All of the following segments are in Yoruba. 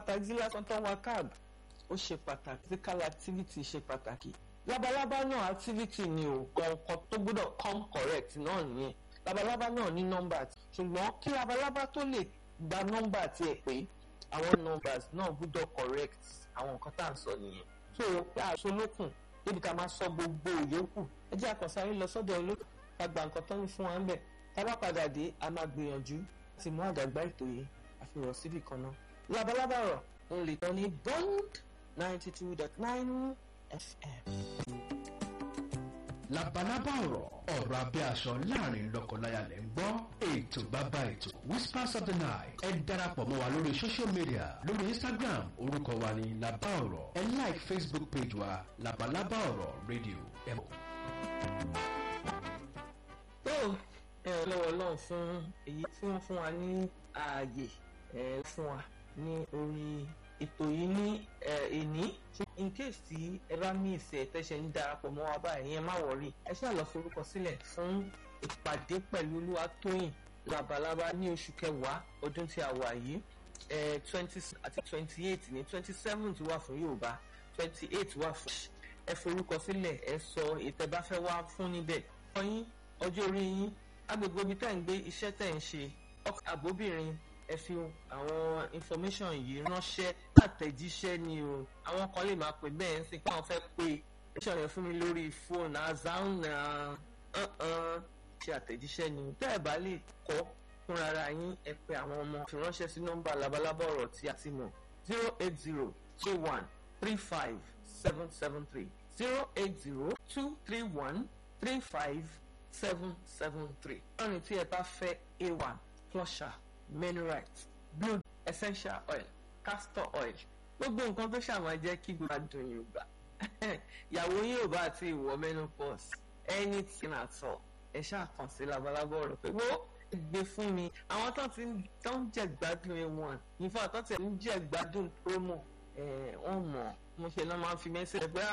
taxi lásán tó ń wa cab ó ṣe pàtàkì physical activity ṣe pàtàkì labalábá náà activity ni o kọ̀ọ̀kan tó gbọ́dọ̀ come correct náà nìyẹn labalábá náà ní nọ́mbà ṣùgbọ́n kí labalábá tó lè gba nọ́mbà tiẹ̀ pé àwọn numbers náà gbọ́dọ̀ correct àwọn nǹkan tá à ń sọ nìyẹn so pé àṣọ lókun débi ká máa sọ gbogbo ìyókù ẹ jẹ́ àkànṣáré lọ sọ́dọ̀ olókùn ká gba nǹkan tó ń fún wa ń bẹ̀ tá a bá padà dé a máa gbìyànjú láti mú àdàgbà ètò yìí àfihàn síbì kan náà labalábá rọ̀ ń lè tán ní bond ninety two dot nine fm. labalábá ọ̀rọ̀ ọ̀rọ̀ abẹ́ aṣọ láàrin lọ́kọláya lẹ́ ń gbọ́ ètò bàbá ètò whispers of the night ẹ darapọ̀ mọ́ wa lórí social media lórí instagram orúkọ wa ní labá ọ̀rọ̀ ẹ like facebook page wa labalábá ọ̀rọ̀ radio ẹ mọ̀. tó ẹ lọ́wọ́ lọ́hùn fún èyí tí wọ́n fún wa ní ààyè ẹ fún wa ní orí ètò yìí ní èní in case tí ẹ bá mí ìsẹ̀ tẹ́sẹ̀ ń darapọ̀ mọ́ wa báyìí yẹn má wọ̀rí ẹ ṣáà lọ forúkọ sílẹ̀ fún ìpàdé pẹ̀lú Olúwatóyìn Labalábá ní oṣù kẹwàá ọdún tí a wà yìí twenty àti twenty eight ní twenty seven wà fún Yorùbá twenty eight wà fún ẹ forúkọ sílẹ̀ ẹ sọ ìtẹ́ bá fẹ́ wá fún níbẹ̀ ọyìn ọjọ́ orí yín agbègbè ibi tẹ́ ń gbé iṣẹ́ tẹ́ ń ṣe ọkọ̀ àbóbìnrin ẹ fi àwọn information yìí ránṣẹ́ àtẹ̀jíṣẹ́ ni o àwọn kan lè máa pè bẹ́ẹ̀ ń sìn pé àwọn fẹ́ pe iṣẹ́ yẹn fún mi lórí fóònù azan náà ṣe àtẹ̀jíṣẹ́ ni tẹ́ ẹ̀ bá lè kọ́ fún rárá yín ẹ pe àwọn ọmọ fi ránṣẹ́ sí nọ́mbà labalábá ọ̀rọ̀ tí a ti mọ̀ zero eight zero two one three five seven seven three zero eight zero two three one three five seven seven three. lọ́rùn tí ẹ bá fẹ́ a one flusher minerite blue essential oil castor oil gbogbo nǹkan tó ṣàwọn jẹ́ kí gbogbo adùn yorùbá ìyàwó yín ò bá ti wọ menopause anything at all ẹ ṣáà kàn sí labalábọ̀ ọ̀rọ̀ pé wọ́n gbé fún mi àwọn tó ti tó ń jẹ gbádùn ẹ wọn nífà tó ti ń jẹ gbádùn promo wọn mọ̀ mo ṣe náà máa ń fi mẹ́sẹ̀ pé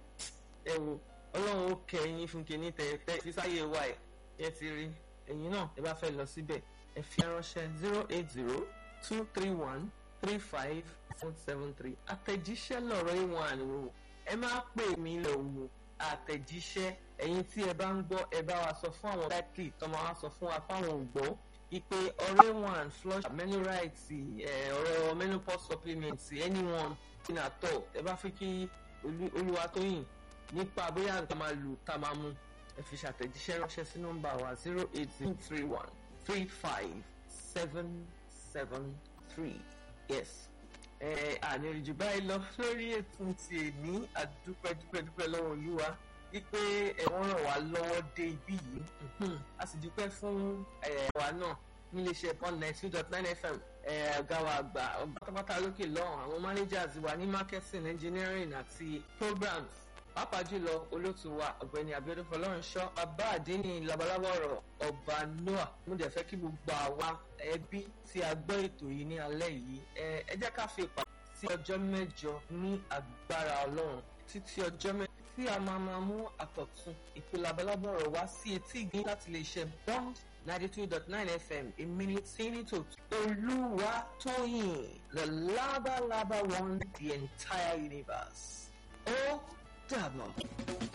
ẹ wo ọlọ́run ó kẹ́yìn fún kìíní tẹ̀tẹ̀ sísáyé wa ẹ̀ yẹn ti rí ẹ̀yin náà ẹ bá fẹ́ lọ síbẹ̀ ẹ fi ránṣẹ́ zero eight zero two three one three five seven seven three àtẹ̀jíṣẹ́ lọ̀rọ̀ ìwọ̀n àníwò ẹ máa pè mí lọ wò àtẹ̀jíṣẹ́ ẹ̀yin tí ẹ bá ń gbọ́ ẹ bá wa sọ fún àwọn dákì tó máa wá sọ fún wa fáwọn ògbọ́ ìpè ọ̀rẹ́ one flush menurite ọ̀rọ̀ menopause supplement anyone in àtọ̀ ẹ bá fi kí Olúwatóyìn nípa bóyá nǹkan máa lù tá máa mú ẹ fi ṣàtẹ̀jíṣẹ́ ránṣẹ́ sí nọ́mbà wa zero eight zero three one three five seven seven three yes ẹ àníríjú báyìí lọ lórí ètò ti èní àdúpẹ́dúpẹ́dúpẹ́ lọ́wọ́ olúwa wípé ẹ̀wọ̀n ràn wá lọ́wọ́ dé ibí yìí a sì dúpẹ́ fún ẹ̀wà náà níléeṣẹ́ one nine two dot nine fm ọ̀gá wa àgbà pátápátá lókè lọ́hùn àwọn managers wa ní marketing engineering àti programs pàápàá jùlọ olóòtú wa ọ̀gbẹ́ni abiodun fọlọ́runṣọ́ bàbá àdínní labalábọ̀ ọ̀rọ̀ ọba noah mo dẹ̀ fẹ́ kí gbogbo àwa ẹbí tí a gbọ́ ètò yìí ní alẹ́ yìí ẹ jẹ́ ká fi ìpàdé sí ọjọ́ mẹ́jọ ní agbára ọlọ́run títí ọjọ́ mẹ́jọ tí a máa máa mú àkọ̀tun ètò labalábọ̀ ọ̀rọ̀ wá sí etí ìgbín láti lè ṣe bond ninety two dot nine fm èmi ní tíní tó olúwa tóyìn the labalaba one the entire universe ó dàbọ̀.